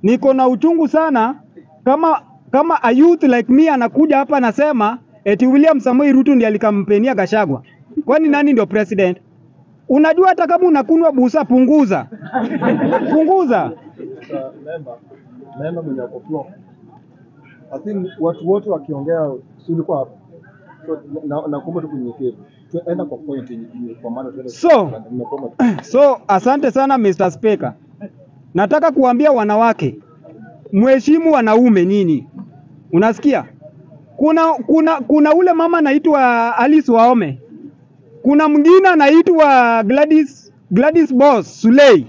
niko na uchungu sana kama kama a youth like me anakuja hapa anasema eti William Samoei Ruto ndiye alikampenia Gashagwa. Kwani nani ndio president? Unajua hata kama unakunwa busa, punguza punguza. member member mwenye ako floor. I think watu wote wakiongea, si ulikuwa hapo, so na nakuomba tu kunyenyekevu, tuenda kwa point yenye yenye- kwa maana tuende So- nimekuomba tu. So asante sana Mr. Speaker. Nataka kuambia wanawake, mheshimu wanaume nyinyi. Unasikia? Kuna kuna kuna ule mama anaitwa Alice Waome. Kuna mwingine anaitwa Gladys Gladys Boss Sulei.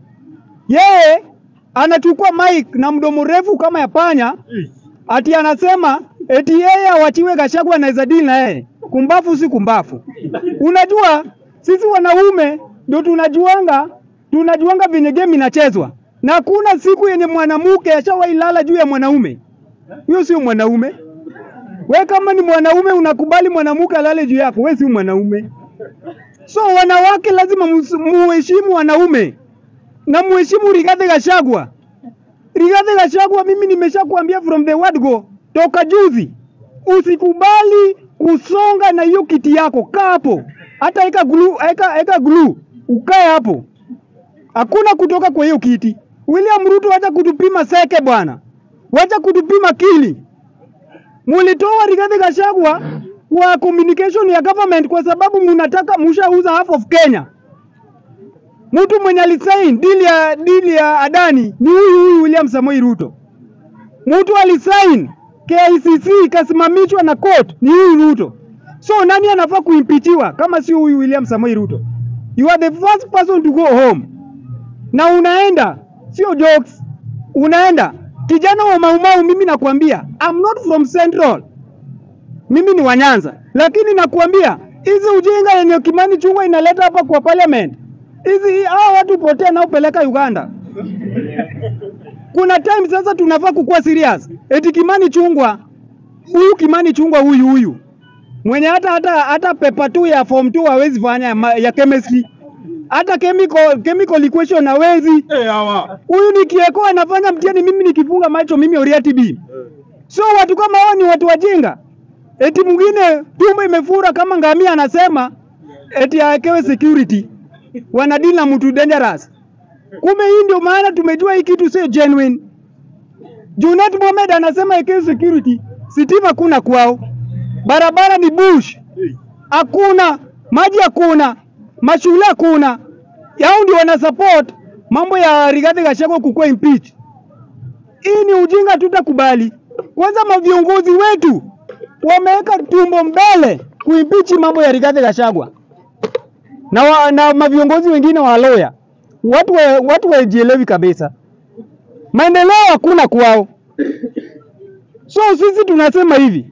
Yeye anachukua mic na mdomo refu kama ya panya, ati anasema eti yeye awachiwe Gachagua anaweza deal na yeye. Kumbafu si kumbafu. Unajua sisi wanaume ndio tunajuanga tunajuanga venye game inachezwa, na hakuna siku yenye mwanamke ashawahi lala juu ya mwanaume. Huyo sio mwanaume. We kama ni mwanaume unakubali mwanamke alale juu yako, we si mwanaume. So wanawake lazima mus- muheshimu wanaume na muheshimu Rigathi Gachagua. Rigathi Gachagua, mimi nimeshakuambia from the word go, toka juzi, usikubali kusonga na hiyo kiti yako. Kaa hapo, hata eka glue, eka, eka glue, ukae hapo. Hakuna kutoka kwa hiyo kiti. William Ruto, wacha kutupima seke bwana, wacha kutupima kili. Mulitoa Rigathi Gachagua kwa communication ya government kwa sababu mnataka mshauza half of Kenya. Mtu mwenye alisain deal ya deal ya Adani ni huyu huyu William Samoei Ruto. Mtu alisain KICC ikasimamishwa na court ni huyu Ruto. So nani anafaa kuimpichiwa kama si huyu William Samoei Ruto? You are the first person to go home. Na unaenda sio jokes, unaenda kijana wa Maumau. Mimi nakwambia I'm not from Central, mimi ni wa Nyanza, lakini nakwambia hizi ujinga yenye Kimani Chungwa inaleta hapa kwa parliament, hizi hao watu potea nao peleka Uganda. Kuna time sasa tunafaa kukuwa serious. Eti Kimani Chungwa, huyu Kimani Chungwa huyu huyu mwenye hata hata hata paper tu ya form 2 hawezi fanya ya ma- ya chemistry, hata chemical chemical equation hawezi. Eh, hawa. Huyu nikieko anafanya mtihani, mimi nikifunga macho, mimi Oriati B. So watu kama hao ni watu wajinga. Eti mwingine tumbo imefura kama ngamia, anasema eti awekewe security, wanadili na mtu dangerous. Kumbe hii ndio maana tumejua hii kitu sio genuine. Junet Mohamed anasema awekewe security, sitima kuna kwao, barabara ni bush, hakuna maji, hakuna mashule, hakuna. Yao ndio wana support mambo ya Rigathi Gachagua kukuwa impeach. Hii ni ujinga, tutakubali. Kwanza maviongozi wetu wameweka tumbo mbele kuimpichi mambo ya Rigathi Gachagua na, wa, na maviongozi wengine wa loya watu wa, watu wajielewi kabisa, maendeleo hakuna kwao. So sisi tunasema hivi,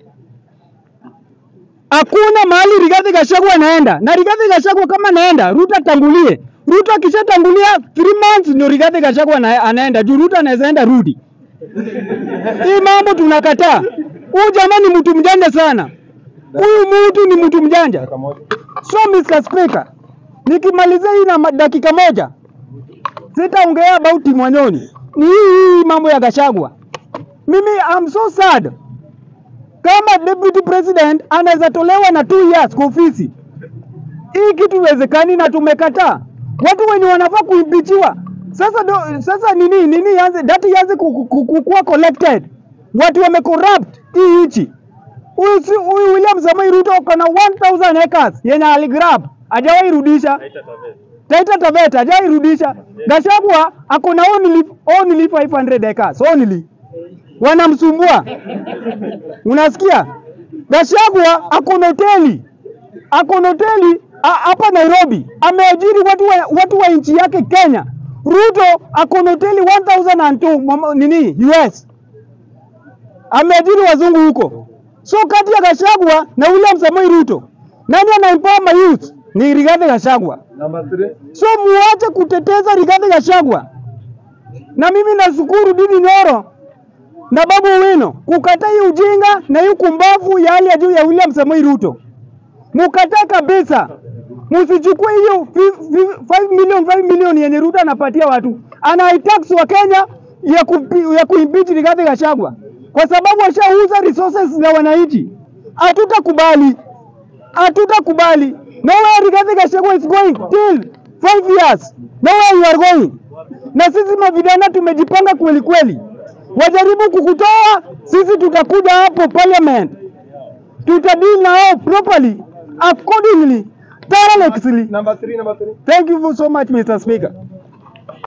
hakuna mahali Rigathi Gachagua anaenda, na Rigathi Gachagua kama anaenda, Ruto atangulie. Ruto akishatangulia 3 months ndio Rigathi Gachagua ana- anaenda juu Ruto anaweza enda rudi. Hii mambo tunakataa. Huyu jamaa ni mtu mjanja sana. Huyu mtu ni mtu mjanja. Dakika moja. So Mr. Speaker, nikimalizia hii na ma- dakika moja, sitaongea about Mwanyoni. Ni hii hii mambo ya Gachagua. Mimi I'm so sad. Kama deputy president anaweza tolewa na two years kwa ofisi, hii kitu iwezekani na tumekataa. Watu wenye wanafaa kuimpichiwa sasa do, sasa nini nini yanze dati yanze ku- ku- ku- ku- kuwa collected. Watu wamecorrupt hii nchi. Huyu si- huyu William Samoei Ruto kana 1000 acres yenye aligrab hajawahi rudisha. Taita Taveta hajawahi rudisha. Gachagua ako na only only 500 acres only. Wanamsumbua. Unasikia? Gachagua ako na hoteli. Ako na hoteli a- hapa Nairobi. Ameajiri watu wa, watu wa nchi yake Kenya. Ruto ako na hoteli 1002 mama- nini US. Ameajiri wazungu huko. So kati ya Gachagua na William Samoei Ruto, nani ana empower my youth? Ni Rigathi Gachagua. Number three. So muache kuteteza Rigathi Gachagua. Na mimi nashukuru Didi Nyoro na Babu Owino kukataa hii ujinga na hii kumbavu ya hali ya juu ya William Samoei Ruto. Mukataa kabisa. Msichukue hiyo 5 million 5 million yenye Ruto anapatia watu. Anaitax wa Kenya ya, kupi, ya kuimpeach Rigathi Gachagua kwa sababu washauza resources za wananchi. Hatutakubali, hatutakubali. Nowhere Rigathi Gachagua is going till five years, nowhere you are going. Na sisi mavijana tumejipanga kweli kweli, wajaribu kukutoa, sisi tutakuja hapo parliament, tutadeal na wao properly accordingly tirelessly. Number three, number three. Thank you so much Mr. Speaker.